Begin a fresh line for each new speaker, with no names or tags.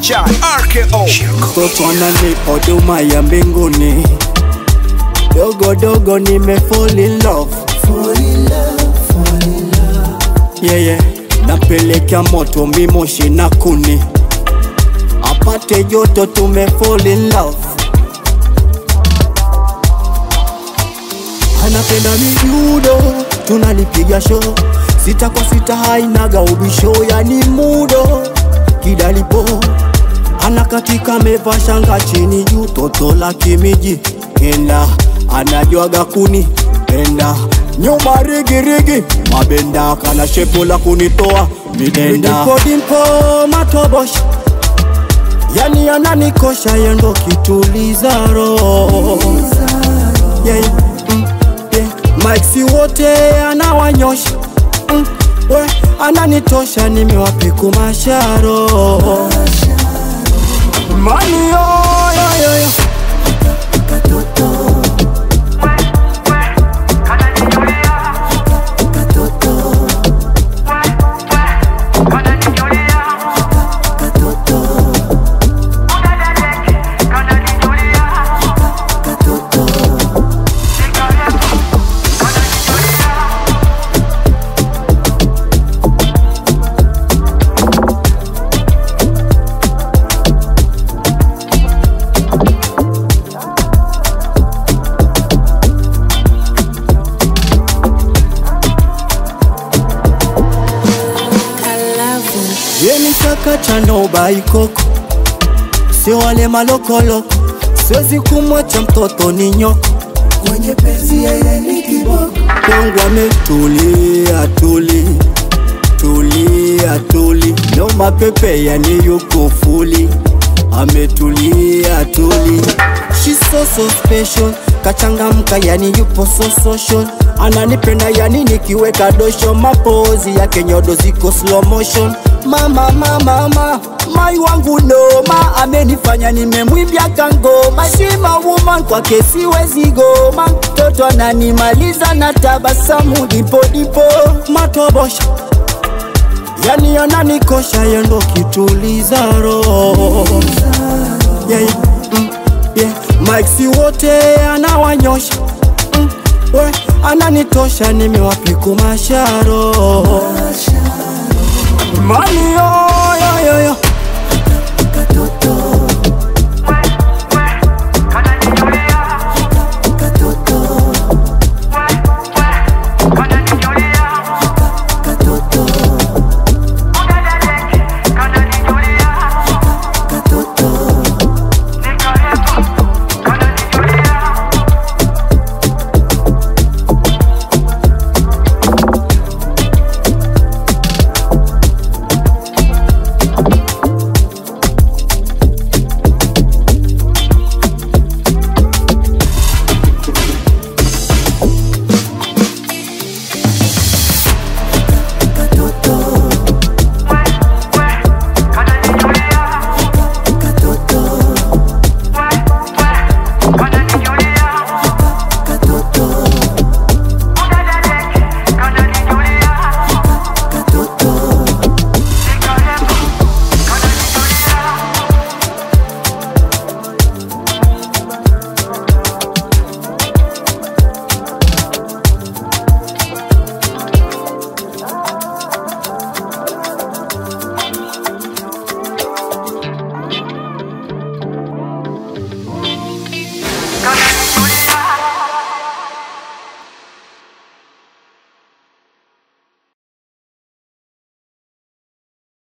Chai RKO
Mtoto ananipa huduma ya mbinguni, dogo dogo nime fall in love, yeah, yeah. Napelekea moto mimoshi na kuni, apate joto, tume fall in love. Anapenda mijudo, tunalipiga show sita kwa sita, hainaga ubisho, yani mudo kidalipo anakatika amevaa shanga chini juu, toto la kimiji enda anajwaga kuni enda nyuma rigirigi mabenda kana shepo la kunitoa midenda dimpo dimpo matobosh yani ananikosha yendo kituliza roho yeah, mm, yeah. Mike wote anawanyosha mm, we ananitosha nimewapiku masharo Mani yo yo yo yo Yeni chaka cha noba ikoko, sio wale malokoloko, siwezi kumwacha mtoto ni nyoko
Mwenye penzi yeye ni kiboko
kwangu ametulia tuli tulia tuli, no mapepe yani yuko fuli, ametulia tuli. She's so so special, kachangamka yani yupo so social, ananipenda yani nikiweka dosho, mapozi yake nyodo ziko slow motion. Mama mama mama mai wangu noma, amenifanya nimemwimbia kangoma, shima woman kwake siwezi goma, mtoto ananimaliza na tabasamu dipo dipo matobosha yani ananikosha yendo kituliza roho yeah, yeah, mm, yeah. Mike si wote anawanyosha mm, we ananitosha nimewapiku masharo mani yo yo yo yo